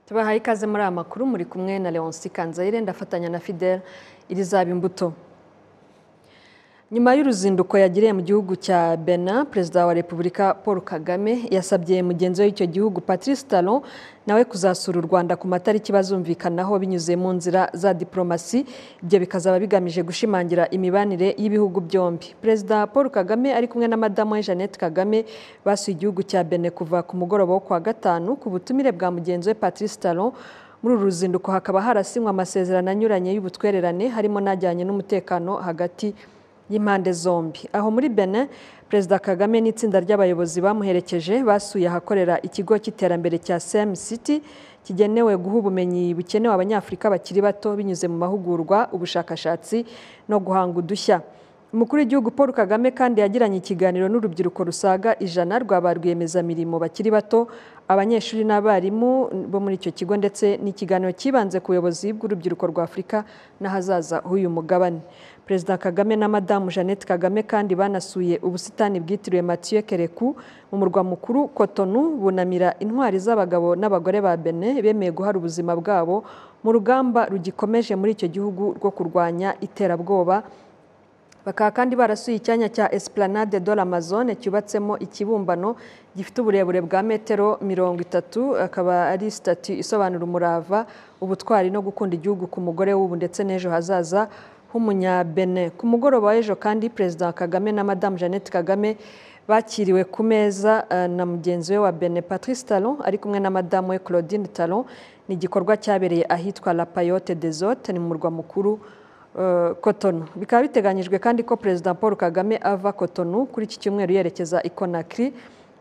tubahaye ikaze muri aya makuru muri kumwe na leonce kanzayire ndafatanya na fidele irizaba imbuto nyuma y'uruzinduko yagiriye mu gihugu cya bena perezida wa repubulika paul kagame yasabye mugenzi we w'icyo gihugu patrice talon nawe kuzasura u rwanda ku matariki bazumvikanaho binyuze mu nzira za diporomasi ibyo bikazaba bigamije gushimangira imibanire y'ibihugu byombi perezida paul kagame ari kumwe na madamu we jeannette kagame basuye igihugu cya bene kuva ku mugoroba wo kuwa gatanu ku butumire bwa mugenzi we patrice talon muri uru ruzinduko hakaba harasinywa amasezerano anyuranye y'ubutwererane harimo n'ajyanye n'umutekano hagati y'impande zombi aho muri benin perezida kagame n'itsinda ry'abayobozi bamuherekeje basuye ahakorera ikigo cy'iterambere cya cm city kigenewe guha ubumenyi bukenewe abanyafurika bakiri bato binyuze mu mahugurwa ubushakashatsi no guhanga udushya umukuru w'igihugu paul kagame kandi yagiranye ikiganiro n'urubyiruko rusaga ijana rwaba rwiyemezamirimo bakiri bato abanyeshuri n'abarimu bo muri icyo kigo ndetse n'ikiganiro cyibanze ku buyobozi bw'urubyiruko rwa afurika n'ahazaza h'uyu mugabane perezida kagame na madamu jeannette kagame kandi banasuye ubusitani bwitiriwe mathieu kereku mu murwa mukuru kotonu bunamira intwari z'abagabo n'abagore ba bene bemeye guhara ubuzima bwabo mu rugamba rugikomeje muri icyo gihugu rwo kurwanya iterabwoba bakaba kandi barasuye icyanya cya Esplanade de l'Amazone cyubatsemo ikibumbano gifite uburebure bwa metero mirongo itatu akaba ari sitati isobanura umurava ubutwari no gukunda igihugu ku mugore w'ubu ndetse n'ejo hazaza h'umunyabene ku mugoroba w'ejo kandi perezida kagame na madamu jeannette kagame bakiriwe ku meza na mugenzi we wa bene patrice talon ari kumwe na madamu we claudine talon ni igikorwa cyabereye ahitwa la payote des otes ni mu murwa mukuru Kotonu bikaba biteganyijwe kandi ko perezida paul kagame ava Kotonu kuri iki cyumweru yerekeza i Conakry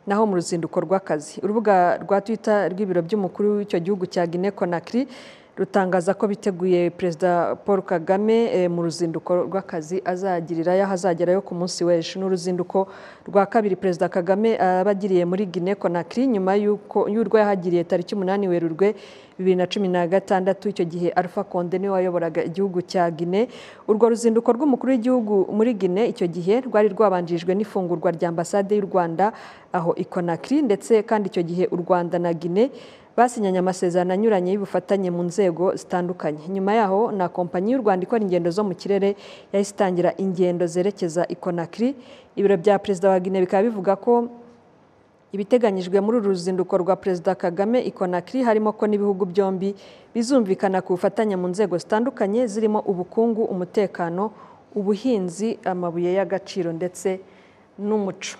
naho mu ruzinduko rw'akazi urubuga rwa twitter rw'ibiro by'umukuru w'icyo gihugu cya Guinea Conakry rutangaza ko biteguye perezida paul kagame mu ruzinduko rw'akazi azagirira yaho azagerayo ku munsi w'ejo ni uruzinduko rwa kabiri perezida kagame abagiriye muri Guinea Conakry nyuma y'urwo yahagiriye tariki umunani werurwe bibiri na cumi na gatandatu icyo gihe Alpha Conde niwe wayoboraga igihugu cya Guinea urwo ruzinduko rw'umukuru w'igihugu muri Guinea icyo gihe rwari rwabanjirijwe n'ifungurwa rya ambasade y'u Rwanda aho i Conakry ndetse kandi icyo gihe u Rwanda na Guinea basinyanye amasezerano anyuranye y'ubufatanye mu nzego zitandukanye nyuma yaho na kompanyi y'u Rwanda ikora ingendo zo mu kirere yahise itangira ingendo zerekeza i Conakry ibiro bya perezida wa Guinea bikaba bivuga ko ibiteganyijwe muri uru ruzinduko rwa perezida kagame i Conakry harimo ko n'ibihugu byombi bizumvikana ku bufatanye mu nzego zitandukanye zirimo ubukungu umutekano ubuhinzi amabuye y'agaciro ndetse n'umuco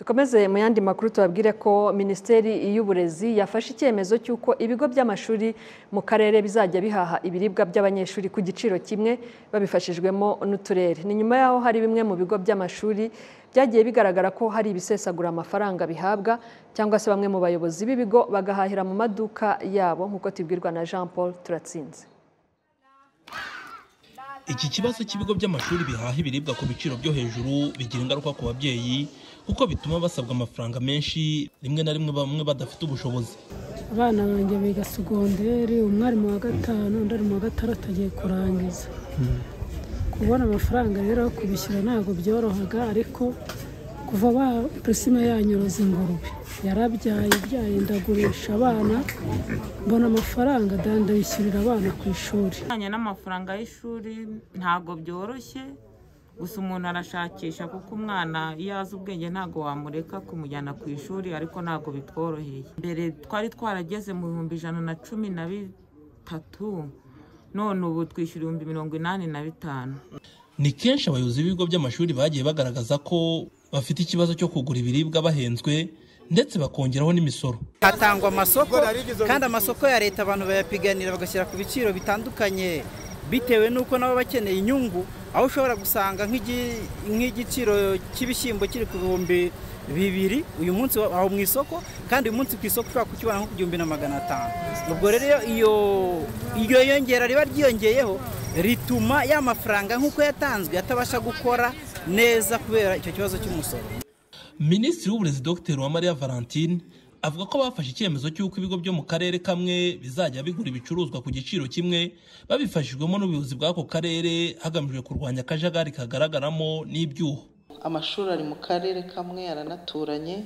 dukomeze mu yandi makuru tubabwire ko minisiteri y'uburezi yafashe icyemezo cy'uko ibigo by'amashuri mu karere bizajya bihaha ibiribwa by'abanyeshuri ku giciro kimwe babifashijwemo n'uturere ni nyuma yaho hari bimwe mu bigo by'amashuri byagiye bigaragara ko hari ibisesagura amafaranga bihabwa cyangwa se bamwe mu bayobozi b'ibigo bagahahira mu maduka yabo nk'uko tubwirwa na jean paul turatsinze iki kibazo cy'ibigo by'amashuri bihaha ibiribwa ku biciro byo hejuru bigira ingaruka ku babyeyi kuko bituma basabwa amafaranga menshi rimwe na rimwe bamwe badafite ubushobozi abana banjye biga segonderi umwarimu wa gatanu undi ari mu wa gatandatu agiye kurangiza kubona amafaranga rero kubishyura ntabwo byorohaga ariko kuva ba purisima yanyuroza ingurube yarabyaye ibyaye ndagurisha abana mbona amafaranga ndayishyurira abana ku ishuri ajyanye n'amafaranga y'ishuri ntabwo byoroshye gusa umuntu arashakisha kuko umwana iyo azi ubwenge ntabwo wamureka kumujyana ku ishuri ariko ntabwo bitworoheye mbere twari twarageze mu bihumbi ijana na cumi na bitatu none ubu twishyura ibihumbi mirongo inani na bitanu ni kenshi abayobozi b'ibigo by'amashuri bagiye bagaragaza ko bafite ikibazo cyo kugura ibiribwa bahenzwe ndetse bakongeraho n'imisoro hatangwa amasoko kandi amasoko ya leta abantu bayapiganira bagashyira ku biciro bitandukanye bitewe n'uko nabo bakeneye inyungu aho ushobora gusanga nk'igiciro cy'ibishyimbo kiri ku bihumbi bibiri uyu munsi aho mu isoko kandi uyu munsi ku isoko ushobora kukibona nko ku gihumbi na magana atanu ubwo rero iyo iryo yongera riba ryiyongeyeho rituma ya mafaranga nk'uko yatanzwe atabasha gukora neza kubera icyo kibazo cy'umusoro minisitiri w'uburezi dr uwamariya valentine avuga ko bafashe icyemezo cy'uko ibigo byo mu karere kamwe bizajya bigura ibicuruzwa ku giciro kimwe babifashijwemo n'ubuyobozi bw'ako karere hagamijwe kurwanya akajagari kagaragaramo n'ibyuho amashuri ari mu karere kamwe aranaturanye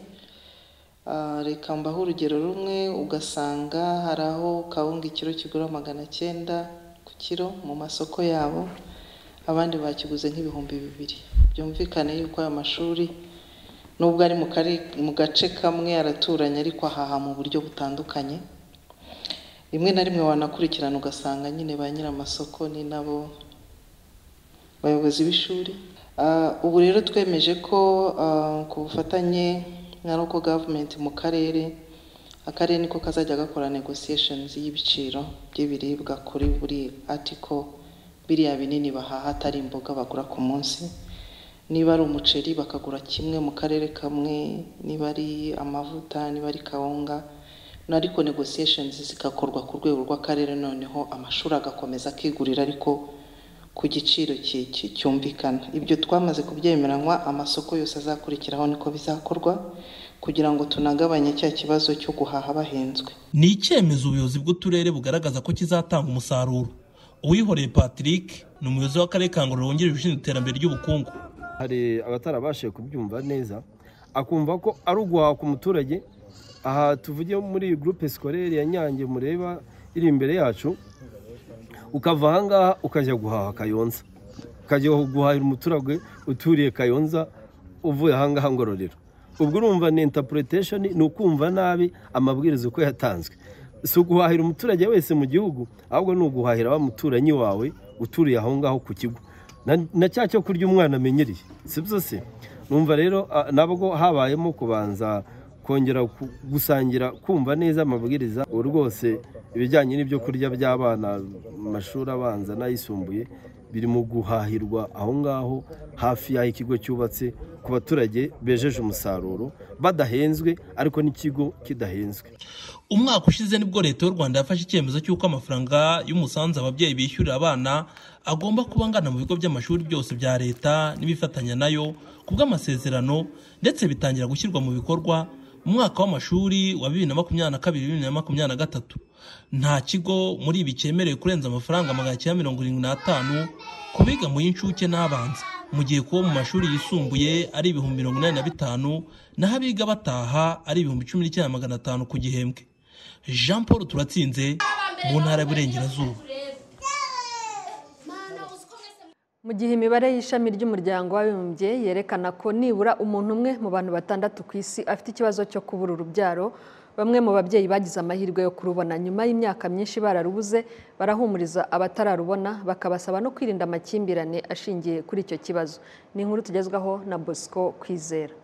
reka mbaho urugero rumwe ugasanga hari aho kawunga ikiro kigura magana cyenda ku kiro mu masoko yabo abandi bakiguze nk'ibihumbi bibiri byumvikane yuko ayo mashuri nubwo ari mu kari- mu gace kamwe araturanye ariko ahaha mu buryo butandukanye rimwe na rimwe wanakurikirana ugasanga nyine ba nyir'amasoko ni nabo bayobozi b'ishuri Ah, ubu rero twemeje ko ah, ku bufatanye na local government mu karere akarere niko kazajya gakora negotiations y'ibiciro by'ibiribwa kuri buri article biriya binini bahaha atari imboga bagura ku munsi niba ari umuceri bakagura kimwe mu karere kamwe niba ari amavuta niba ari kawunga No, ariko negotiations zigakorwa ku rwego rw'akarere noneho amashuri agakomeza akigurira ariko ku giciro ki- ki- cyumvikana ibyo twamaze kubyemeranywa amasoko yose azakurikiraho niko bizakorwa kugira ngo tunagabanye cya kibazo cyo guhaha bahenzwe ni icyemezo ubuyobozi bw'uturere bugaragaza ko kizatanga umusaruro uwihoreye patrick ni umuyobozi w'akarere ka ngororero wungirije ushinzwe iterambere ry'ubukungu hari abatarabashije kubyumva neza akumva ko ari uguhaha ku muturage aha tuvuge muri gurupe sikorere ya nyange mureba iri imbere yacu ukava ahangaha ukajya guhaha kayonza ukajya guhahira umuturage uturiye kayonza uvuye ahangaha ngororero ubwo urumva ni intapurotesheni ni ukumva nabi amabwiriza uko yatanzwe si uguhahira umuturage wese mu gihugu ahubwo ni uguhahira wa muturanyi wawe uturiye aho ngaho ku kigo Na- na cya cyo kurya umwana amenyereye si byo se numva rero ah, nabwo habayemo kubanza kongera ku- gusangira kumva neza amabwiriza ubu rwose ibijyanye n'ibyo kurya by'abana mu mashuri abanza n'ayisumbuye biri mu guhahirwa aho ngaho hafi y'aho ikigo cyubatse ku baturage bejeje umusaruro badahenzwe ariko n'ikigo kidahenzwe umwaka ushize nibwo leta y'u rwanda yafashe icyemezo cy'uko amafaranga y'umusanzu ababyeyi bishyurira abana agomba kuba angana mu bigo by'amashuri byose bya leta n'ibifatanya nayo ku bw'amasezerano ndetse bitangira gushyirwa mu bikorwa mu mwaka w'amashuri wa bibiri na makumyabiri na kabiri bibiri na makumyabiri na gatatu nta kigo muri ibi cyemerewe kurenza amafaranga magana cyenda mirongo irindwi n'atanu ku biga mu y'incuke n'abanza mu gihe kuba mu mashuri yisumbuye ari ibihumbi mirongo inani na bitanu naho abiga bataha ari ibihumbi cumi n'icyenda magana atanu ku gihembwe jean paul turatsinze mu ntara y'uburengerazuba mu gihe imibare y'ishami ry'umuryango w'abibumbye yerekana ko nibura umuntu umwe mu bantu batandatu ku isi afite ikibazo cyo kubura urubyaro bamwe mu babyeyi bagize amahirwe yo kurubona nyuma y'imyaka myinshi bararubuze barahumuriza abatararubona bakabasaba no kwirinda amakimbirane ashingiye kuri icyo kibazo ni inkuru tugezwaho na bosco kwizera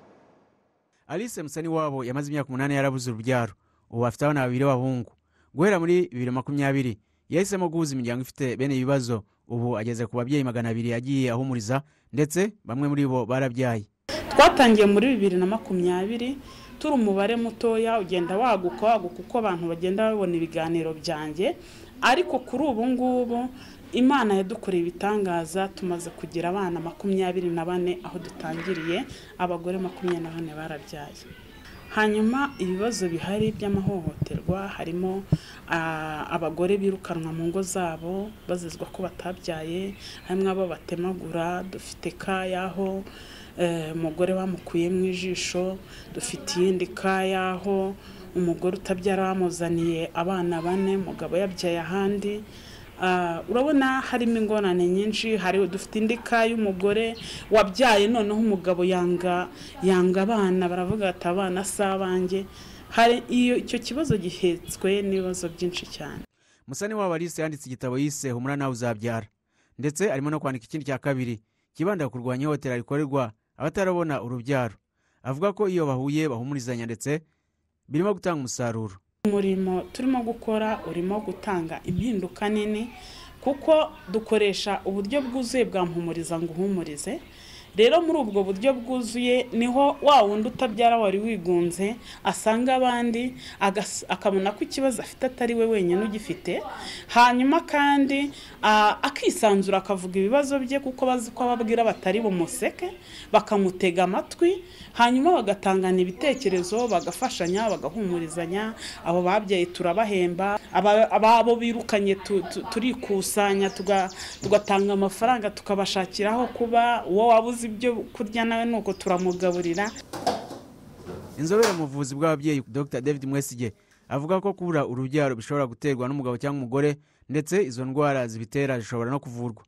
alice musani wabo yamaze imyaka umunani yarabuze urubyaro ubu afite abana babiri b'abahungu guhera muri bibiri na makumyabiri yahisemo guhuza imiryango ifite bene ibi bibazo ubu ageze ku babyeyi magana abiri yagiye ahumuriza ndetse bamwe muri bo barabyaye twatangiye muri bibiri na makumyabiri turi umubare mutoya ugenda waguka waguka uko abantu bagenda babona ibiganiro byanjye ariko kuri ubu ngubu imana yadukoreye ibitangaza tumaze kugira abana makumyabiri na bane aho dutangiriye abagore makumyabiri na bane barabyaye hanyuma ibibazo bihari by'amahohoterwa harimo ah, abagore birukanwa mu ngo zabo bazizwa ko batabyaye harimo abo batemagura dufite kayaho eh, umugore bamukuye mu ijisho dufite iyindi kayaho umugore utabyara bamuzaniye abana bane umugabo yabyaye ahandi Ah, urabona harimo ingorane nyinshi hari dufite indi ka y'umugore wabyaye noneho umugabo yanga yanga abana baravuga ati abana si abanjye hari iyo icyo kibazo gihetswe n'ibibazo byinshi cyane musani wabo alice yanditse igitabo yise humura nawe uzabyara ndetse arimo no kwandika ikindi cya kabiri kibanda ku kurwanya ihohotera rikorerwa abatarabona urubyaro avuga ko iyo bahuye bahumurizanya ndetse birimo gutanga umusaruro umurimo turimo gukora urimo gutanga impinduka nini kuko dukoresha uburyo bwuzuye bwa mpumuriza ngo uhumurize rero muri ubwo buryo bwuzuye niho wa wundi utabyara wari wigunze asanga abandi agas- akabona ko ikibazo afite atari we wenyine ugifite hanyuma kandi ah, akisanzura akavuga ibibazo bye kuko bazi ko ababwira batari bumuseke bakamutega amatwi hanyuma bagatangana ibitekerezo bagafashanya bagahumurizanya abo babyaye turabahemba aba- ababo birukanye tu- tu- turikusanya tuga- tugatanga amafaranga tukabashakiraho kuba uwo wabuze ibyo kurya nawe nuko turamugaburira inzobere mu buvuzi bw'ababyeyi dr david mwesige avuga ko kubura urubyaro bishobora guterwa n'umugabo cyangwa umugore ndetse izo ndwara zibitera zishobora no kuvurwa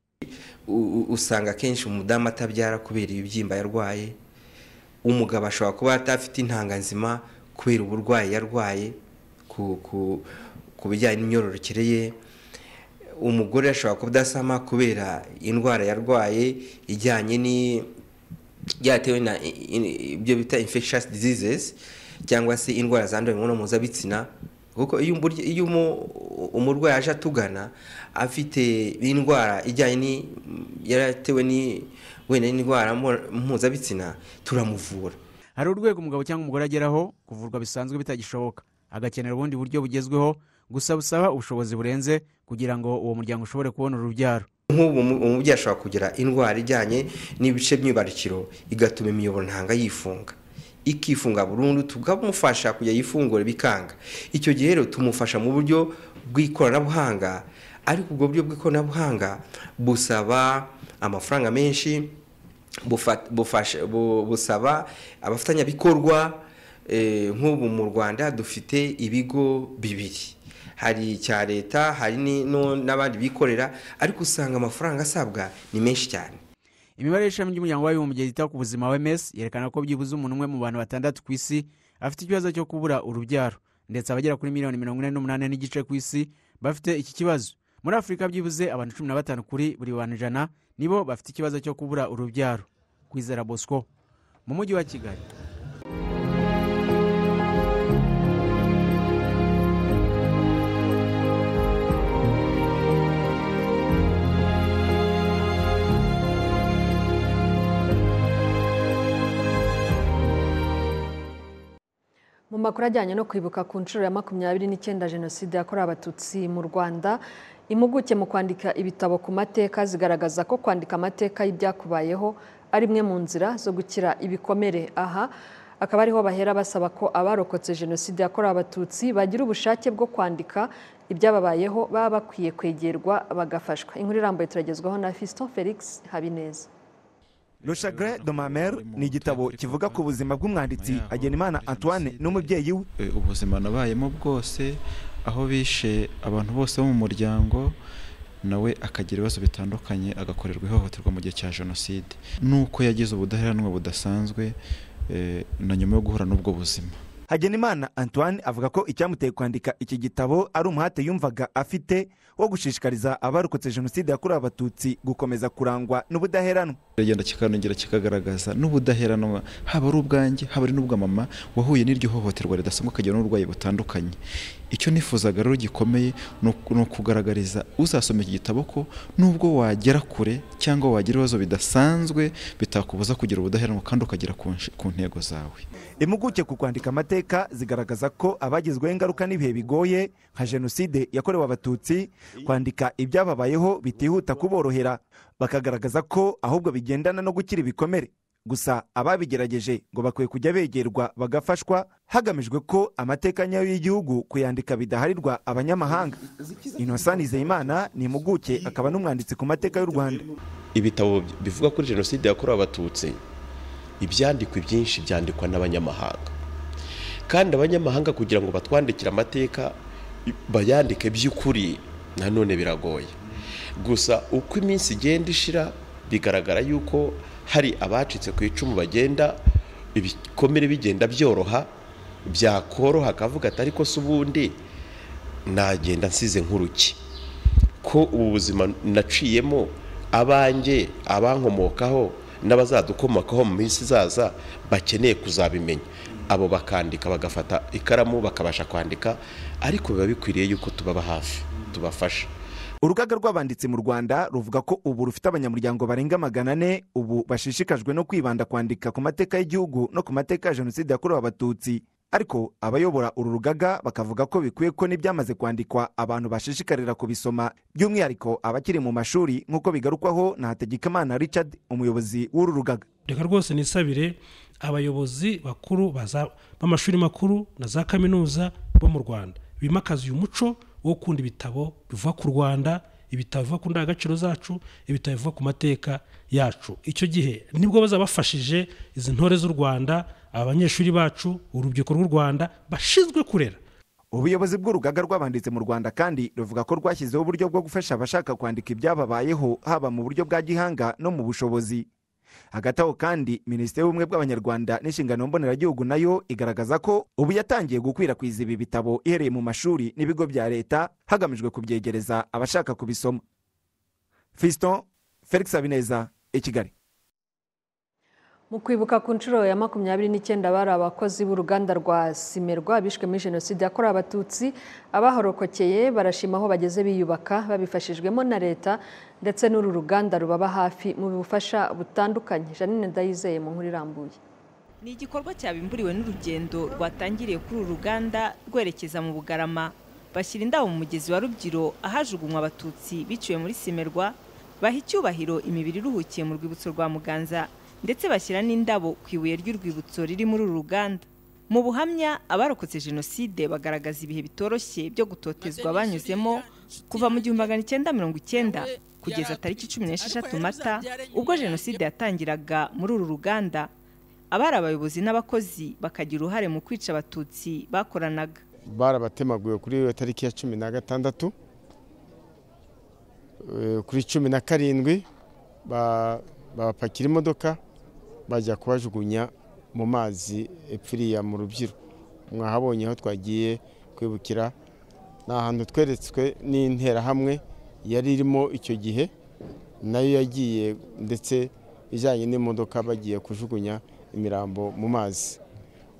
usanga akenshi umudamu atabyara kubera ibibyimba yarwaye umugabo ashobora kuba adafite intanga nzima kubera uburwayi yarwaye ku bijyanye n'imyororokere ye umugore ashobora kudasama kubera indwara yarwaye ijyanye byatewe na ibyo bita infectious diseases cyangwa se indwara zandura imibonano mpuzabitsina kuko iyo umurwayi aje atugana afite indwara ijyanye yaratewe wenda n'indwara mpuzabitsina turamuvura hari urwego umugabo cyangwa umugore ageraho kuvurwa bisanzwe bitagishoboka agakenera ubundi buryo bugezweho gusa busaba ubushobozi burenze kugira ngo uwo muryango ushobore kubona urubyaro nk'ubu umubyeyi ashobora kugira indwara ijyanye n'ibice by'ibarukiro igatuma imiyoboro ntanga yifunga ikifunga burundu tukamufasha kujya yifungura bikanga icyo gihe rero tumufasha mu buryo bw'ikoranabuhanga ariko ubwo buryo bw'ikoranabuhanga busaba amafaranga menshi busaba abafatanyabikorwa nk'ubu mu rwanda dufite ibigo bibiri hari icya leta hari n'abandi bikorera ariko usanga amafaranga asabwa ni menshi cyane imibare y'ishami ry'umuryango w'abibumbye ryita ku buzima wms yerekana ko byibuze umuntu umwe mu bantu batandatu ku isi afite ikibazo cyo kubura urubyaro ndetse abagera kuri miliyoni mirongo ine n'umunani n'igice ku isi bafite iki kibazo muri afurika byibuze abantu cumi na batanu kuri buri bantu ijana nibo bafite ikibazo cyo kubura urubyaro kwizera bosco mu mujyi wa kigali mu makuru ajyanye no kwibuka ku nshuro ya makumyabiri n'icyenda jenoside yakorewe abatutsi mu rwanda impuguke mu kwandika ibitabo ku mateka zigaragaza ko kwandika amateka y'ibyakubayeho ari imwe mu nzira zo gukira ibikomere aha akaba ariho bahera basaba ko abarokotse jenoside yakorewe abatutsi bagira ubushake bwo kwandika ibyababayeho baba bakwiye kwegerwa bagafashwa inkuru irambuye turagezwaho na fiston felix habineza rushagre domamer ni igitabo kivuga ku buzima bw'umwanditsi agenimana antoine n'umubyeyi we ubuzima nabayemo bwose aho bishe abantu bose bo mu muryango nawe akagira ibibazo bitandukanye agakorerwa ihohoterwa mu gihe cya jenoside nuko yagize ubudaheranwa budasanzwe na nyuma yo guhura n'ubwo buzima hagenimana antoine avuga ko icyamuteye kwandika iki gitabo ari umuhate yumvaga afite wo gushishikariza abarokotse jenoside yakorewe abatutsi gukomeza kurangwa n'ubudaheranwa kiragenda kikanongera kikagaragaza n'ubudaheranwa haba ari ubwanjye haba ari n'ubwa mama wahuye n'iryo hohoterwa ridasanzwe akagira n'uburwayi butandukanye icyo nifuzaga rero gikomeye ni ukugaragariza uzasoma iki gitabo ko nubwo wagera kure cyangwa wagira ibibazo bidasanzwe bitakubuza kugira ubudaheranwa kandi ukagera ku ntego zawe impuguke ku kwandika amateka zigaragaza ko abagizweho ingaruka n'ibihe bigoye nka jenoside yakorewe abatutsi kwandika ibyababayeho bitihuta kuborohera bakagaragaza ko ahubwo bigendana no gukira ibikomere gusa ababigerageje ngo bakwiye kujya begerwa bagafashwa hagamijwe ko amateka nyayo y'igihugu kuyandika bidaharirwa abanyamahanga inosani zeyimana ni impuguke akaba n'umwanditsi ku mateka y'u rwanda ibitabo bivuga kuri jenoside yakorewe abatutsi ibyandikwa ibyinshi byandikwa n'abanyamahanga kandi abanyamahanga kugira ngo batwandikire amateka bayandike by'ukuri nanone biragoye gusa uko iminsi igenda ishira bigaragara yuko hari abacitse ku icumu bagenda ibikomere bigenda byoroha byakoroha akavuga ati ariko se ubundi nagenda nsize nk'uruki ko ubu buzima naciyemo abanjye abankomokaho n'abazadukomokaho mu minsi izaza bakeneye kuzabimenya abo bakandika bagafata ikaramu bakabasha kwandika ariko biba bikwiriye yuko tubaba hafi tubafasha urugaga rw'abanditsi mu rwanda ruvuga ko ubu rufite abanyamuryango barenga magana ane ubu bashishikajwe no kwibanda kwandika ku mateka y'igihugu no ku mateka ya jenoside yakorewe abatutsi ariko abayobora uru rugaga bakavuga ko bikwiye ko n'ibyamaze kwandikwa abantu bashishikarira kubisoma by'umwihariko abakiri mu mashuri nk'uko bigarukwaho na hategekimana richard umuyobozi w'uru rugaga reka rwose nisabire abayobozi bakuru b'amashuri makuru na za kaminuza bo mu rwanda bimakaza uyu muco wo gukunda ibitabo biva ku rwanda ibitabo biva ku ndangagaciro zacu ibitabo biva ku mateka yacu icyo gihe nibwo bazabafashije izi ntore z'u rwanda abanyeshuri bacu urubyiruko rw'u rwanda bashinzwe kurera ubuyobozi bw'urugaga rw'abanditsi mu rwanda kandi ruvuga ko rwashyizeho uburyo bwo gufasha abashaka kwandika ibyababayeho haba mu buryo bwa gihanga no mu bushobozi hagati aho kandi minisiteri y'ubumwe bw'abanyarwanda n'inshingano mboneragihugu nayo igaragaza ko ubu yatangiye gukwirakwiza ibi bitabo ihereye mu mashuri n'ibigo bya leta hagamijwe kubyegereza abashaka kubisoma fiston felix habineza i kigali mu kwibuka ku nshuro ya makumyabiri n'icyenda bari abakozi b'uruganda rwa simerwa bishwe muri jenoside yakorewe abatutsi abahorokokeye barashima aho bageze biyubaka babifashijwemo na leta ndetse n'uru ruganda rubaba hafi mu bufasha butandukanye janine ndayizeye mu nkuru irambuye ni igikorwa cyabimburiwe n'urugendo rwatangiriye kuri uru ruganda rwerekeza mu bugarama bashyira indabo mu mugezi wa rubyiro ahajugunywa abatutsi biciwe muri simerwa baha icyubahiro imibiri iruhukiye mu rwibutso rwa muganza ndetse bashyira n'indabo ku ibuye ry'urwibutso riri muri uru ruganda mu buhamya abarokotse jenoside bagaragaza ibihe bitoroshye byo gutotezwa banyuzemo kuva mu gihumbi magana icyenda mirongo icyenda kugeza tariki cumi n'esheshatu mata ubwo jenoside yatangiraga muri uru ruganda abari abayobozi n'abakozi bakagira uruhare mu kwica abatutsi bakoranaga barabatemaguye kuri iyo tariki ya cumi na gatandatu kuri cumi na karindwi babapakira imodoka bajya kubajugunya mu mazi epfiriya mu rubyiro mwahabonye aho twagiye kwibukira ni ahantu tweretswe n'interahamwe yari irimo icyo gihe nayo yagiye ndetse ijyanye n'imodoka bagiye kujugunya imirambo mu mazi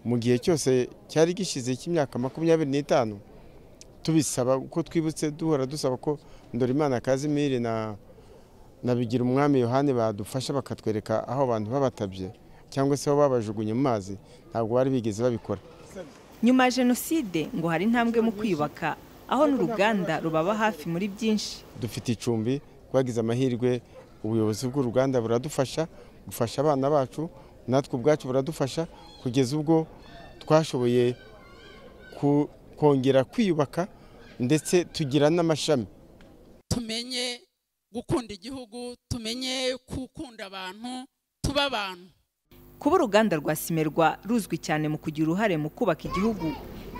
mu gihe cyose cyari gishyize cy'imyaka makumyabiri n'itanu tubisaba ko twibutse duhora dusaba ko Ndorimana Kazimiri na nabigira umwami yohani badufasha bakatwereka aho abantu babatabye cyangwa se aho babajugunye mu mazi ntabwo bari bigeze babikora nyuma ya jenoside ngo hari intambwe mu kwiyubaka aho n'uruganda rubaba hafi muri byinshi dufite icumbi twagize amahirwe ubuyobozi bw'uruganda buradufasha bufasha abana bacu natwe ubwacu buradufasha kugeza ubwo twashoboye kongera kwiyubaka ndetse tugira n'amashami tumenye gukunda igihugu tumenye gukunda abantu tuba abantu kuba uruganda rwa simerwa ruzwi cyane mu kugira uruhare mu kubaka igihugu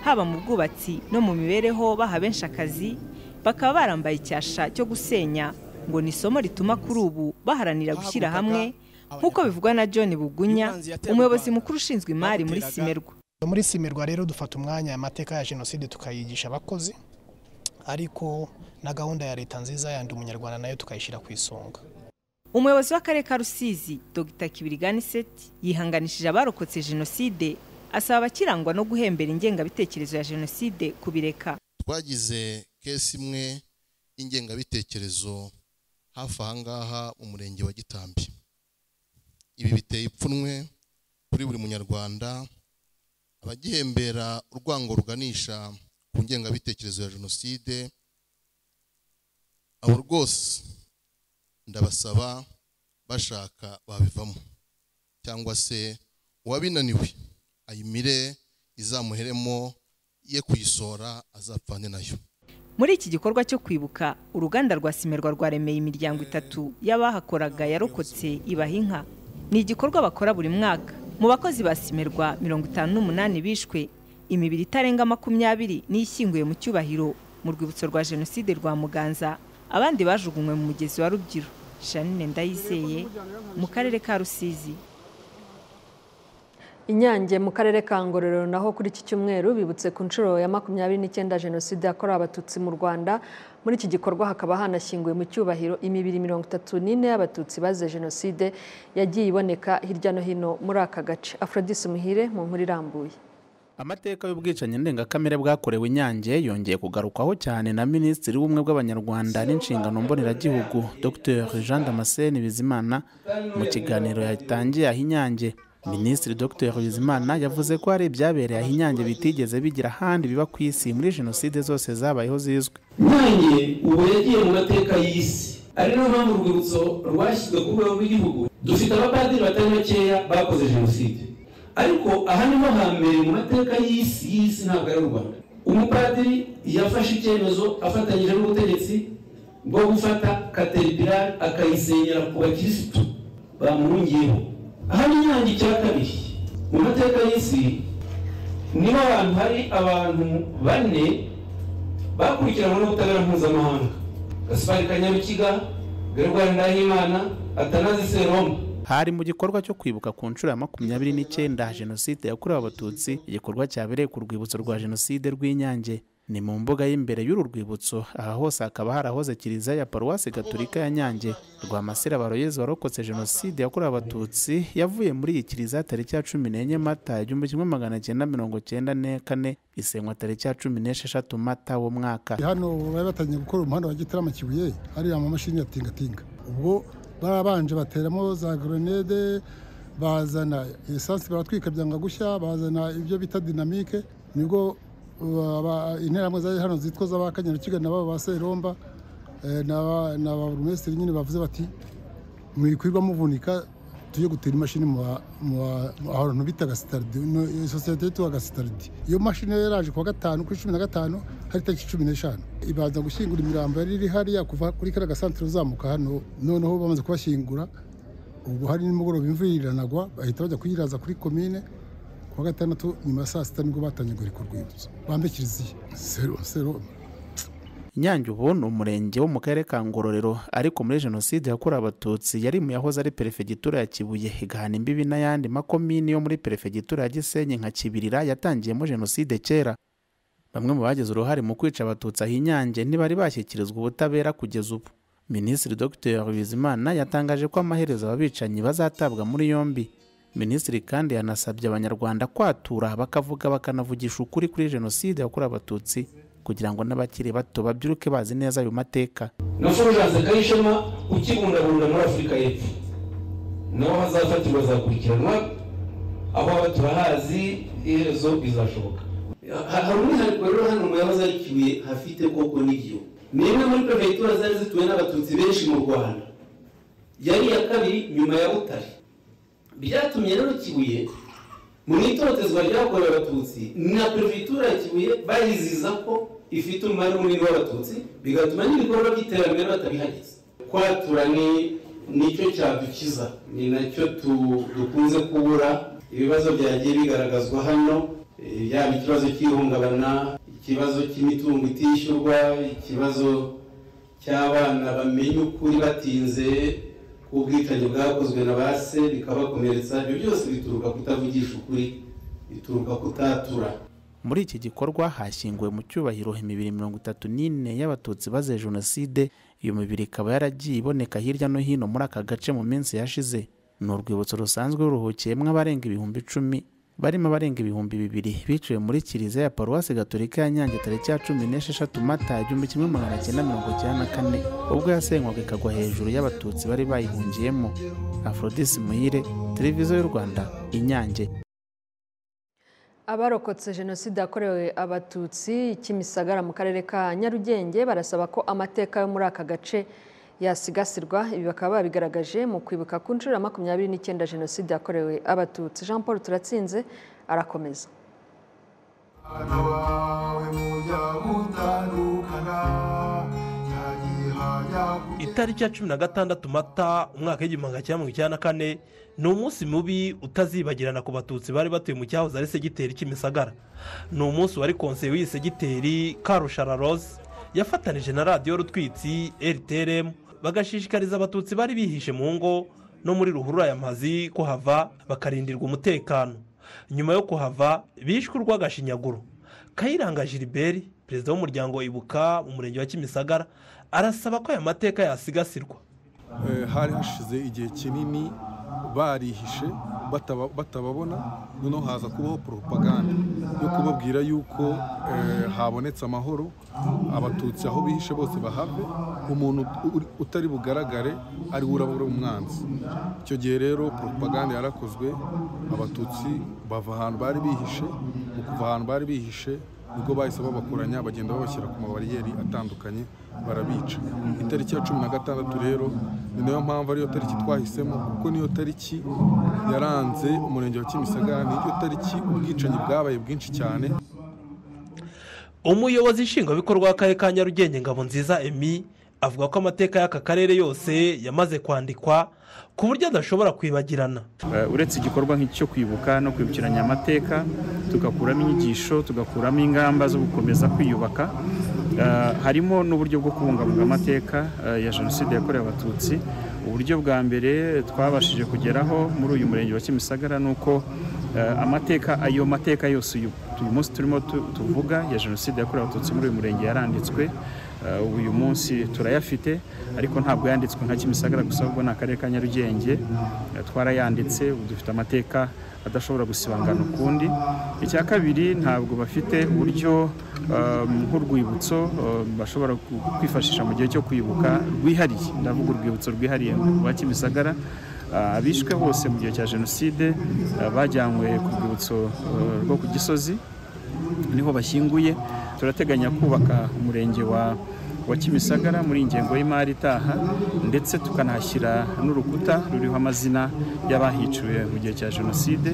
haba mu bwubatsi no mu mibereho baha benshi akazi bakaba barambaye icyasha cyo gusenya ngo ni isomo rituma kuri ubu baharanira gushyira hamwe nk'uko bivugwa na john bugunya umuyobozi mukuru ushinzwe imari muri simerwa muri simerwa rero dufata umwanya amateka ya jenoside tukayigisha abakozi ariko na gahunda ya leta nziza yandi umunyarwanda nayo tukayishyira ku isonga umuyobozi w'akarere ka rusizi dogita kibirigani seti yihanganishije abarokotse jenoside asaba abakirangwa no guhembera ingengabitekerezo ya jenoside kubireka twagize kesi imwe y'ingengabitekerezo hafi aha ngaha umurenge wa gitambi ibi biteye ipfunwe kuri buri munyarwanda abagihembera urwango ruganisha ku ngengabitekerezo ya jenoside abo rwose ndabasaba bashaka babivamo cyangwa se uwabinaniwe ayimire izamuheremo ye kuyisohora azapfane nayo muri iki gikorwa cyo kwibuka uruganda rwa simerwa rwaremeye imiryango itatu y'abahakoraga yarokotse ibaha inka ni igikorwa bakora buri mwaka mu bakozi ba simerwa mirongo itanu n'umunani bishwe imibiri itarenga makumyabiri n'ishyinguye mu cyubahiro mu rwibutso rwa jenoside rwa muganza abandi bajugunywe mu mugezi wa rubyiru janine ndayizeye mu karere ka rusizi inyange mu karere ka ngororero naho kuri iki cyumweru bibutse ku nshuro ya makumyabiri n'icyenda jenoside yakorewe abatutsi mu rwanda muri iki gikorwa hakaba hanashyinguwe mu cyubahiro imibiri mirongo itatu n'ine y'abatutsi bazize jenoside yagiye iboneka hirya no hino muri aka gace aforodisi muhire mu nkuru irambuye amateka y'ubwicanyi ndengakamere bwakorewe inyange yongeye kugarukwaho cyane na minisitiri w'ubumwe bw'abanyarwanda n'inshingano mboneragihugu dr jean damascene bizimana mu kiganiro yatangiye aho inyange minisitiri dr bizimana yavuze ko hari ibyabereye aho inyange bitigeze bigira ahandi biba ku isi muri jenoside zose zabayeho zizwi inyange ubu yagiye mu mateka y'isi ari nayo mpamvu urwibutso rwashyizwe ku rwego rw'igihugu dufite abapadiri batari bakeya bakoze jenoside ariko aha niho hambere mu mateka y'isi y'isi ntabwo ari u rwanda umupadiri yafashe icyemezo afatanyije n'ubutegetsi bwo gufata kateripirari akayisenyera ku bakirisitu bamuhungiyeho aha ni inyange icya kabiri mu mateka y'isi niho abantu hari abantu bane bakurikiranwe n'ubutabera mpuzamahanga gasipari kanyarukiga gerwari ndahimana atanazi seroma hari mu gikorwa cyo kwibuka ku nshuro ya makumyabiri n'icyenda jenoside yakorewe abatutsi igikorwa cyabereye ku rwibutso rwa jenoside rw'inyange ni mu mbuga y'imbere y'uru rwibutso aha hose hakaba harahoze kiliziya ya paruwasi gaturika ya nyange rwamasera baroyezi warokotse jenoside yakorewe abatutsi yavuye muri iyi kiliziya tariki ya cumi n'enye mata igihumbi kimwe magana cyenda mirongo cyenda n'kane isenywa tariki ya cumi n'esheshatu mata wo mwaka hano bari batangiye gukora umuhanda wa gitarama kibuye hariya amamashini ya tingatinga ubwo barabanje bateramo za goronede bazana esansi baratwika byanga gushya bazana ibyo bita dinamike nibwo aba- interahamwe zari hano zitwa z'abakanyarukiga nabo ba seromba eh, na na ba burumesitiri nyine bavuze bati mwikwirirwa muvunika tujye gutera imashini mu ba- mu ba- mu ahantu bitaga sitaridi no- iyo sosiyete yitwaga sitaridi iyo mashini rero yaraje kuwa gatanu kuri cumi na gatanu hari tariki cumi n'eshanu ibanza gushyingura imirambo yari iri hariya kuva kuri kariya gasantire uzamuka hano noneho bamaze kubashyingura ubwo hari nimugoroba imvura iranagwa bahita bajya kuyiraza kuri komine kuwa gatandatu nyuma ya saa sita nibwo batangiye guhirika urwibutso bambe kiliziya sero sero Nyange ubu ni umurenge wo mu karere ka Ngororero ariko muri jenoside yakorewe abatutsi yari mu yahoze ari perefegitura ya Kibuye igahana imbibi n'ayandi makomini yo muri perefegitura ya Gisenyi nka Kibirira yatangiyemo jenoside kera bamwe mu bagize uruhare mu kwica abatutsi aha inyange ntibari bashyikirizwa ubutabera kugeza ubu minisitiri dr bizimana yatangaje ko amaherezo ababicanyi bazatabwa muri yombi minisitiri kandi yanasabye abanyarwanda kwatura bakavuga bakanavugisha ukuri kuri jenoside yakorewe abatutsi kugira ngo n'abakiri bato babyuruke bazi neza ayo mateka na fulgence kayishema ukibungabunga muri afurika y'epfo naho hazafatirwa azakurikiranwa aho aba turahazi iherezo rizashoboka Ha- hari umwihariko rero hano mu yahoze ari kibuye hafite koko n'igiyo ni imwe muri perefegitura zari zituwe n'abatutsi benshi mu rwanda yari iya kabiri nyuma ya butare byatumye rero kibuye mu itotezwa ryakorewe abatutsi na perefegitura ya kibuye bayiziza ko ifite umubare munini w'abatutsi bigatuma n'ibikorwa by'iterambere batabihageze kwatura ni nicyo cyadukiza ni nacyo tu- dukunze kubura ibibazo byagiye bigaragazwa hano eh, yaba ikibazo cy'ihungabana ikibazo cy'imitungo itishyurwa ikibazo cy'abana bamenya ukuri batinze k'ubwicanyi bwakozwe na ba se bikabakomeretsa ibyo byose bituruka kutavugisha ukuri bituruka kutatura muri iki gikorwa hashyinguwe mu cyubahiro imibiri mirongo itatu n'ine y'abatutsi bazize jenoside iyo mibiri ikaba yaragiye iboneka hirya no hino muri aka gace mu minsi yashize ni urwibutso rusanzwe ruruhukiyemo abarenga ibihumbi icumi barimo abarenga ibihumbi bibiri biciwe muri kiliziya ya paruwasi gaturika ya nyange tariki ya cumi n'esheshatu mata igihumbi kimwe magana cyenda mirongo icyenda na kane ubwo yasenywaga ikagwa hejuru y'abatutsi bari bayihungiyemo afrodisi muhire televiziyo y'u rwanda inyange abarokotse jenoside yakorewe abatutsi kimisagara mu karere ka nyarugenge barasaba ko amateka yo muri aka gace yasigasirwa ibi bakaba babigaragaje mu kwibuka ku nshuro ya makumyabiri n'icyenda jenoside yakorewe abatutsi jean paul turatsinze arakomeza itariki ya cumi na gatandatu mata umwaka w'igihumbi magana cyenda mirongo icyenda na kane ni umunsi mubi utazibagirana ku batutsi bari batuye mu cyahoze ari segiteri kimisagara ni umunsi wari konseye w'iyi segiteri karushara rose yafatanije na radiyo rutwitsi rtrm bagashishikariza abatutsi bari bihishe mu ngo no muri ruhurura ya mazi kuhava bakarindirwa umutekano nyuma yo kuhava bishwe urw'agashinyaguro kayiranga gilbert perezida w'umuryango ibuka mu murenge wa kimisagara arasaba ko aya mateka yasigasirwa Eh, hari hashize igihe kinini barihishe bataba- batababona noneho haza kubaho poropaganda yo kubabwira yuko eh, habonetse amahoro abatutsi aho bihishe bose bahave umuntu uri- utari bugaragare ari we uraba uri umwanzi icyo gihe rero poropaganda yarakozwe abatutsi bava ahantu bari bihishe mu kuva ahantu bari bihishe nibwo bahise babakoranya bagenda babashyira ku mabariyeri atandukanye barabica itariki ya cumi na gatandatu rero ni nayo mpamvu ariyo tariki twahisemo kuko niyo tariki yaranze umurenge wa kimisagara niyo tariki ubwicanyi bwabaye bwinshi cyane umuyobozi nshingwabikorwa w'akarere ka nyarugenge ngabo nziza emi avuga ko amateka y'aka karere yose yamaze kwandikwa ku buryo adashobora kwibagirana Eh, uretse igikorwa nk'icyo kwibuka no kwibukiranya amateka tugakuramo inyigisho tugakuramo ingamba zo gukomeza kwiyubaka Eh, harimo n'uburyo bwo kubungabunga amateka eh, ya jenoside yakorewe abatutsi uburyo bwa mbere twabashije kugeraho muri uyu murenge wa kimisagara ni uko eh, amateka ayo mateka yose uyu uyu munsi turimo tu- tuvuga ya jenoside yakorewe abatutsi muri uyu murenge yaranditswe Eh, ubu uyu munsi turayafite ariko ntabwo yanditswe nka kimisagara gusa ahubwo ni akarere ka nyarugenge Eh, twarayanditse ubu dufite amateka adashobora gusibangana ukundi icya kabiri ntabwo bafite uburyo eh, nk'urwibutso eh, bashobora ku- kwifashisha mu gihe cyo kwibuka rwihariye ndavuga urwibutso rwihariye rwa kimisagara Ah, abishwe bose mu gihe cya jenoside eh, bajyanywe ku rwibutso eh, rwo ku gisozi niho bashyinguye turateganya kubaka umurenge wa wa kimisagara muri ingengo y'imari itaha ndetse tukanahashyira n'urukuta ruriho amazina y'abahiciwe mu gihe cya jenoside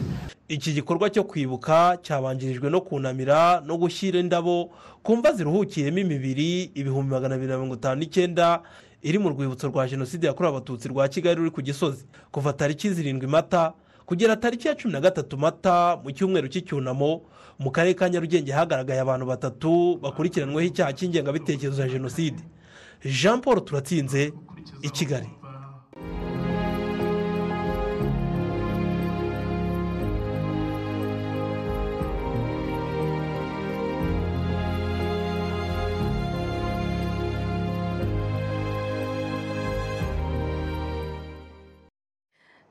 iki gikorwa cyo kwibuka cyabanjirijwe no kunamira no gushyira indabo ku mva ziruhukiyemo imibiri ibihumbi magana abiri na mirongo itanu n'icyenda iri mu rwibutso rwa jenoside yakorewe abatutsi rwa kigali ruri ku gisozi kuva tariki zirindwi mata kugera tariki ya cumi na gatatu mata mu cyumweru cy'icyunamo mu karere ka nyarugenge hagaragaye abantu batatu bakurikiranweho icyaha cy'ingengabitekerezo ya jenoside jean paul turatsinze i kigali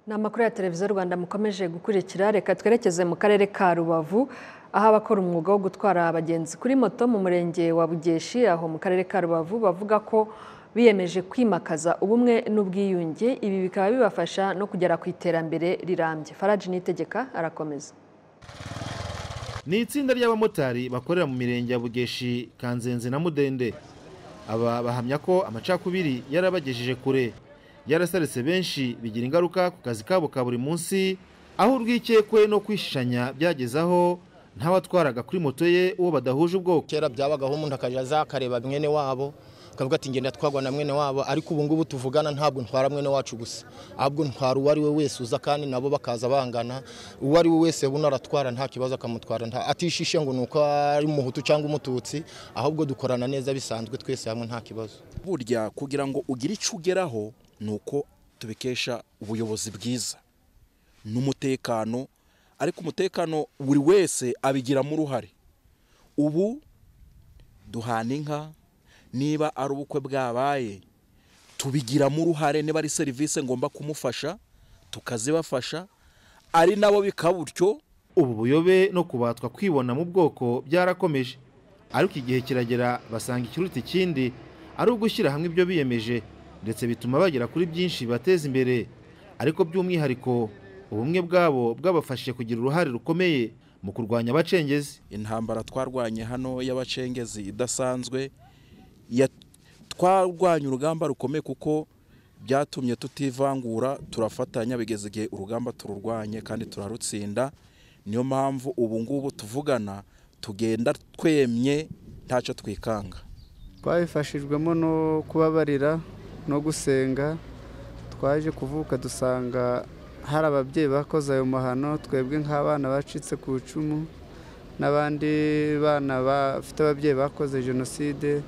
ni amakuru ya televiziyo rwanda mukomeje gukurikira reka twerekeze mu karere ka rubavu aho abakora umwuga wo gutwara abagenzi kuri moto mu murenge wa bugeshi aho mu karere ka rubavu bavuga ko biyemeje kwimakaza ubumwe n'ubwiyunge ibi bikaba bibafasha no kugera ku iterambere rirambye faraji nitegeka arakomeza ni itsinda ry'abamotari bakorera mu mirenge ya bugeshi kanzenze na mudende aba bahamya ko amacakubiri yarabagejeje kure yarasaretse benshi bigira ingaruka ku kazi kabo ka buri munsi aho urwikekwe no kwishishanya byageze aho ntabatwaraga kuri moto ye uwo badahuje ubwoko kera byabagaho umuntu akajya aza akareba mwene wabo akavuga ati ngenda twagwa na mwene wabo ariko ubu ngubu tuvugana ntabwo ntwara mwene wacu gusa ahubwo ntwara uwo ari we wese uza kandi nabo bakaza bangana uwo ari we wese buno aratwara nta kibazo akamutwara nta- atishishe ngo ni uko ari umuhutu cyangwa umututsi ahubwo dukorana neza bisanzwe twese hamwe nta kibazo burya kugira ngo ugire icyo ugeraho ni uko tubikesha ubuyobozi bwiza n'umutekano ariko umutekano buri wese abigiramo uruhare ubu duhana inka niba ari ubukwe bwabaye tubigiramo uruhare niba ari serivisi ngomba kumufasha tukazibafasha ari nabo bikaba utyo ubu buyobe no kubatwa kwibona mu bwoko byarakomeje ariko igihe kiragera basanga ikiruta ikindi ari ugushyira hamwe ibyo biyemeje ndetse bituma bagera kuri byinshi bibateza imbere ariko by'umwihariko ubumwe bwabo bwabafashije kugira uruhare rukomeye mu kurwanya abacengezi intambara twarwanye hano y'abacengezi idasanzwe ya- twarwanye urugamba rukomeye kuko byatumye tutivangura turafatanya bigeze igihe urugamba tururwanye kandi turarutsinda niyo mpamvu ubu ngubu tuvugana tugenda twemye ntacyo twikanga twabifashijwemo no kubabarira no gusenga twaje kuvuka dusanga hari ababyeyi bakoze ayo mahano twebwe nk'abana bacitse ku icumu n'abandi bana bafite ababyeyi bakoze jenoside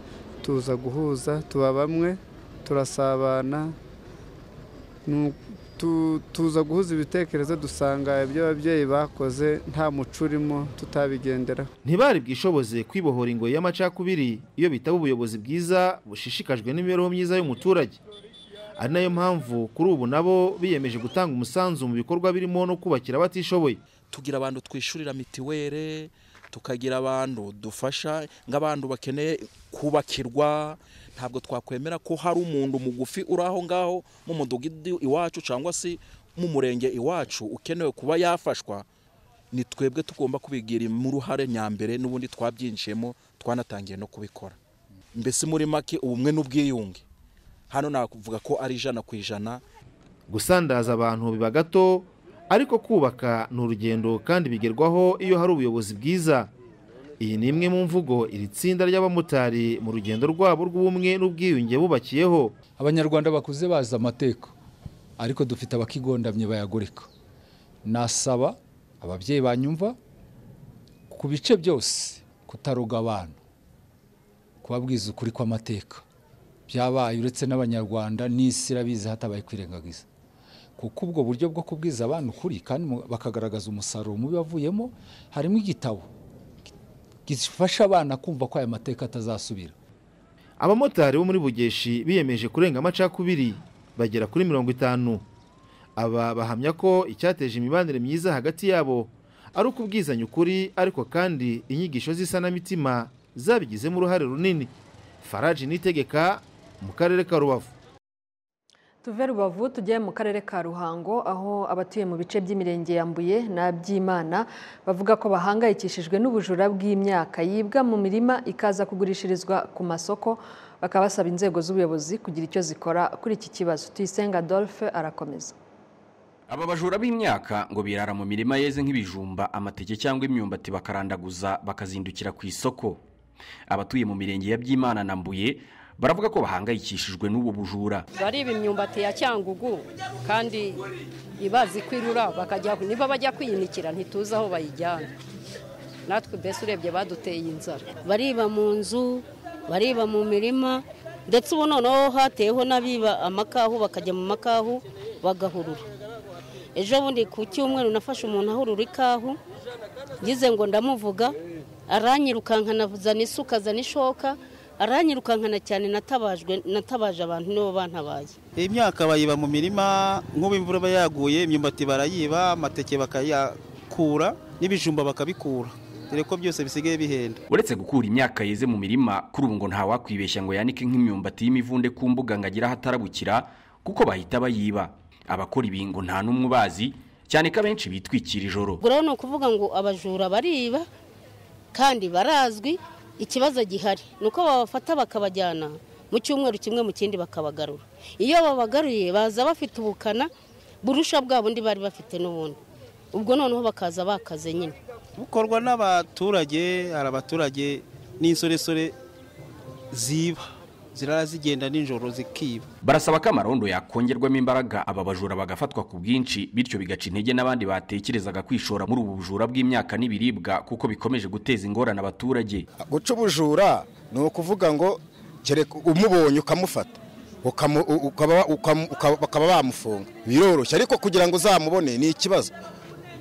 tuza guhuza tuba bamwe turasabana Nu- tu- tuza guhuza ibitekerezo dusanga ibyo ababyeyi bakoze nta muco urimo tutabigenderaho ntibari bwishoboze kwibohora ingoyi y'amacakubiri iyo bitaba ubuyobozi bwiza bushishikajwe n'imibereho myiza y'umuturage ari nayo mpamvu kuri ubu nabo biyemeje gutanga umusanzu mu bikorwa birimo no kubakira abatishoboye tugira abantu twishurira mitiwere tukagira abantu dufasha nk'abantu bakeneye kubakirwa ntabwo twakwemera ko hari umuntu mugufi uri aho ngaho mu mudugudu iwacu cyangwa se mu murenge iwacu ukenewe kuba yafashwa ni twebwe tugomba kubigiramo uruhare nyambere n'ubundi twabyinjiyemo twanatangiye no kubikora mbese muri make ubumwe n'ubwiyunge hano navuga ko ari ijana ku ijana gusandaza abantu biba gato ariko kubaka ni urugendo kandi bigerwaho iyo hari ubuyobozi bwiza iyi ni imwe mu mvugo iri tsinda ry'abamotari mu rugendo rwabo rw'ubumwe n'ubwiyunge bubakiyeho abanyarwanda bakuze bazi amateka ariko dufite abakigondamye bayagoreka nasaba ababyeyi banyumva ku bice byose kutaroga abana kubabwiza ukuri kw'amateka byabaye uretse n'abanyarwanda n'isi irabizi hatabaye kwirengagiza kuko ubwo buryo bwo kubwiza abana ukuri kandi mu- bakagaragaza umusaruro mubi wavuyemo harimo igitabo gifasha abana kumva ko aya mateka atazasubira abamotari bo muri bugeshi biyemeje kurenga amacakubiri bagera kuri mirongo itanu aba bahamya ko icyateje imibanire myiza hagati yabo ari ukubwizanya ukuri ariko kandi inyigisho z'isanamitima zabigizemo uruhare runini faraji nitegeka mu karere ka rubavu tuve rubavu tujye mu karere ka ruhango aho abatuye mu bice by'imirenge ya mbuye na byimana bavuga ko bahangayikishijwe n'ubujura bw'imyaka yibwa mu mirima ikaza kugurishirizwa ku masoko bakaba basaba inzego z'ubuyobozi kugira icyo zikora kuri iki kibazo tuyisenga adolphe arakomeza Aba bajura b'imyaka ngo birara mu mirima yeze nk'ibijumba amateke cyangwa imyumbati bakarandaguza bakazindukira ku isoko abatuye mu mirenge ya byimana na mbuye baravuga ko bahangayikishijwe n'ubu bujura bariba imyumbati ya cyangugu kandi ibazi kwirura bakajya niba bajya kuyinikira ntituzi aho bayijyana natwe mbese urebye baduteye inzara bariba mu nzu bariba mu mirima ndetse ubu noneho hateyeho n'abiba amakahu bakajya mu makahu bagahurura ejo bundi ku cyumweru nafashe umuntu ahurura ikahu ngize ngo ndamuvuga aranyirukankana azana isuka azana ishoka aranyirukankana cyane natabajwe natabaje abantu nibo bantabaye imyaka bayiba mu mirima nk'ubu imvura iba yaguye imyumbati barayiba amateke bakayakura n'ibijumba bakabikura dore ko byose bisigaye bihenda uretse gukura imyaka yeze mu mirima kuri ubu ngo ntawakwibeshya ngo yanike nk'imyumbati y'imivunde ku mbuga ngo agire ahatarabukira kuko bahita bayiba abakora ibi ngo nta n'umwe ubazi cyane ko abenshi bitwikira ijoro ubwo rero ni ukuvuga ngo abajura bariba kandi barazwi ikibazo gihari ni uko babafata bakabajyana mu cyumweru kimwe mu kindi bakabagarura iyo babagaruye baza bafite ubukana burusha bwa bundi bari bafite n'ubundi ubwo noneho bakaza bakaze nyine bukorwa n'abaturage hari abaturage n'insoresore ziba zirara zigenda nijoro zikiba barasaba ko amarondo yakongerwamo imbaraga aba bajura bagafatwa ku bwinshi bityo bigaca intege n'abandi batekerezaga kwishora muri ubu bujura bw'imyaka n'ibiribwa kuko bikomeje guteza ingorane abaturage guca ubujura ni ukuvuga ngo kereka umubonye ukamufata ukamu- u- ukaba- ukamu- uka- bakaba bamufunga biroroshye ariko kugira ngo uzamubone ni ikibazo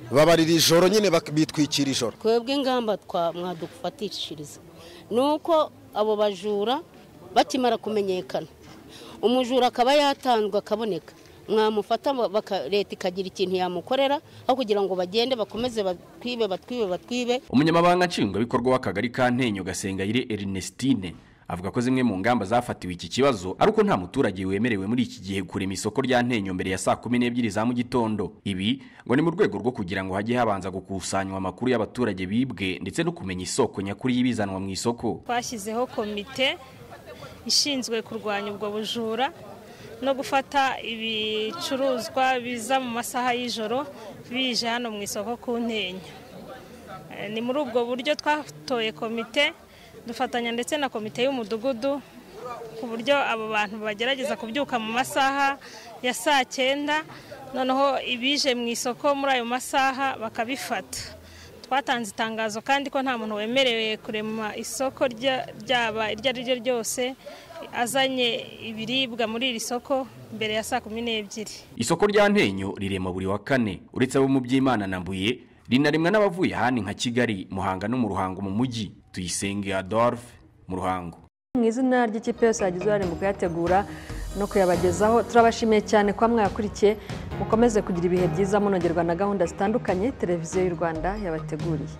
babarira ijoro nyine bak- bitwikira ijoro twebwe ingamba twa mwadufatishiriza ni uko abo bajura bakimara kumenyekana umujura akaba yatanzwe akaboneka mwamufata baka- leta ikagira ikintu yamukorera aho kugira ngo bagende bakomeze batwibe batwibe batwibe umunyamabanga nshingwabikorwa w'akagari ka ntenyo gasengayire ernestine avuga ko zimwe mu ngamba zafatiwe iki kibazo ari uko nta muturage wemerewe muri iki gihe kurema isoko rya ntenyo mbere ya saa kumi n'ebyiri za mu gitondo ibi ngo ni mu rwego rwo kugira ngo hajye habanza gukusanywa amakuru y'abaturage bibwe ndetse no kumenya isoko nyakuri y'ibizanwa mu isoko twashyizeho komite ishinzwe kurwanya ubwo bujura no gufata ibicuruzwa biza mu masaha y'ijoro bije hano mu isoko ku ntenya Eh, ni muri ubwo buryo twatoye komite dufatanya ndetse na komite y'umudugudu ku buryo abo bantu bagerageza kubyuka mu masaha ya saa cyenda noneho ibije mu isoko muri ayo masaha bakabifata twatanze itangazo kandi ko nta muntu wemerewe kurema isoko rya- ryaba iryo ari ryo ryose azanye ibiribwa muri iri soko mbere ya saa kumi n'ebyiri isoko rya ntenyo rirema buri wa kane uretse abo mu by'imana na mbuye rinarimwa n'abavuye ahandi nka kigali muhanga no mu ruhango mu mujyi tuyisenge adolphe mu ruhango mu izina ry'ikipe yose yagize uruhare mu kuyategura no kuyabagezaho turabashimiye cyane kuba mwayakurikiye mukomeze kugira ibihe byiza munogerwa na gahunda zitandukanye televiziyo y'u rwanda yabateguriye